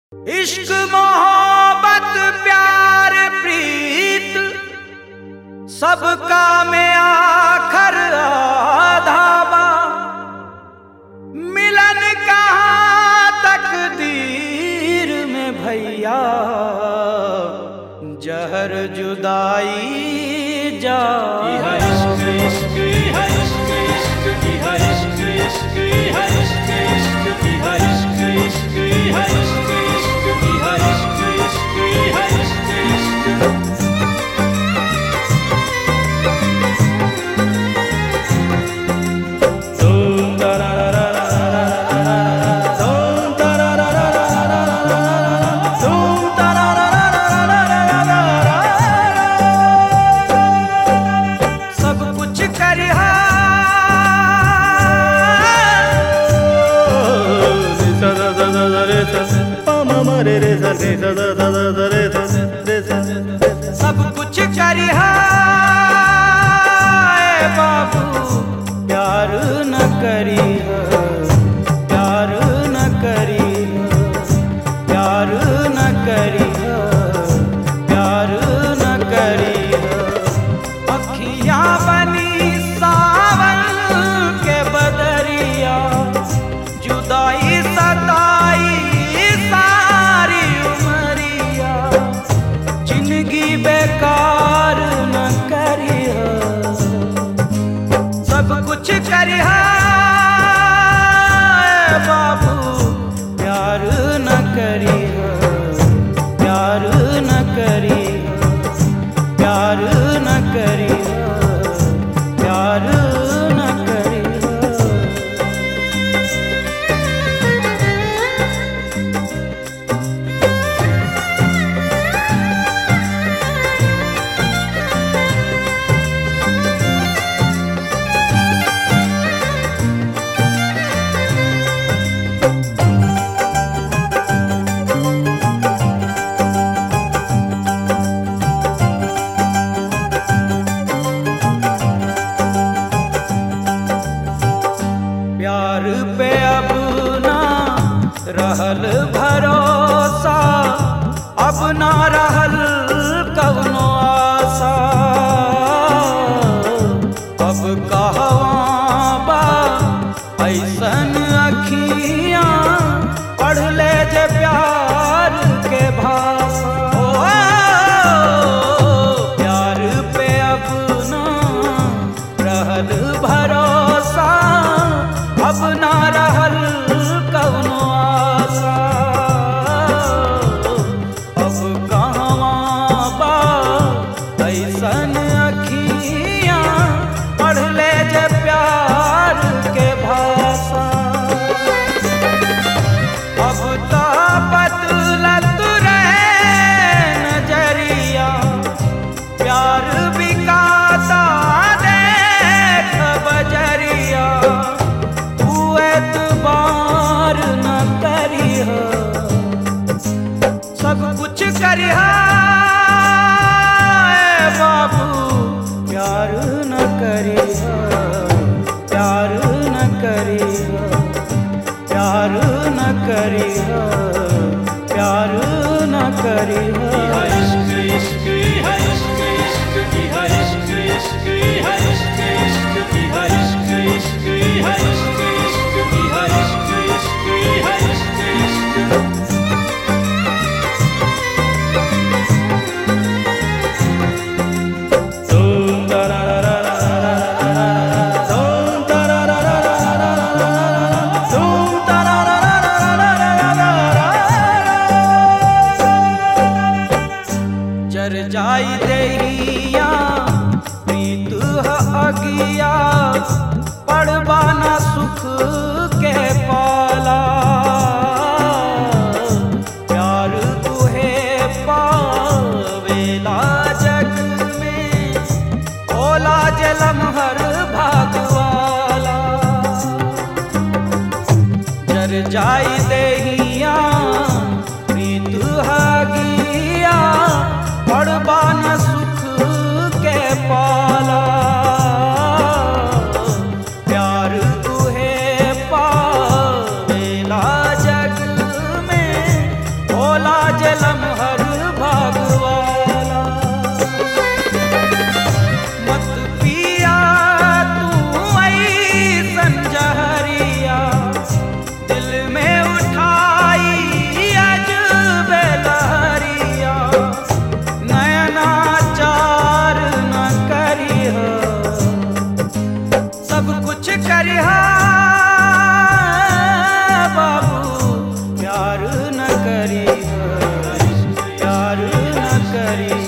इश्क मोहब्बत प्यार प्रीत सबका में आखर आधाबा मिलन कहाँ तकदीर में भैया जहर जुदाई जा सब कुछ करिहा सब कुछ करिहा ए बाबू प्यार न करिहा प्यार न करिहा प्यार न करिहा प्यार न करिहा अखियां बनी सावन के बदरिया जुदाई सताई सारी उमरिया जिंदगी बेकार न करिया सब कुछ करिहा ए बाबू प्यार न करिहा प्यार न करिहा प्यार न करिहा प्यार न करिहा प्यार पे अब ना रहल भरोसा अब ना रहल कवनो आशा अब कहवा बा ऐसन अखियां पढ़ ले जे प्यार के भाषा ओ, प्यार पे अब ना रहल भरोसा अब ना रहल कवनो आशा अब कहवा बा ऐसन अखियां पढ़ ले जे प्यार के भाषा अब तो बदलत रहे नजरिया प्यार बिकाता देख बजरिया तू एतबार न करिह सब कुछ करिहा ए बाबू प्यार न करिहा प्यार न करिहा प्यार न करिहा प्यार न करिहा जर जाई देहिया प्रीत ह अगिया पड़बाना सुख के पाला प्यार तुहे पावेला जग में ओला जलम हर भागवाला जर जाई देहिया प्रीत हगिया पड़बान सुख के पाला करिहा बाबू प्यार न करी प्यार न करी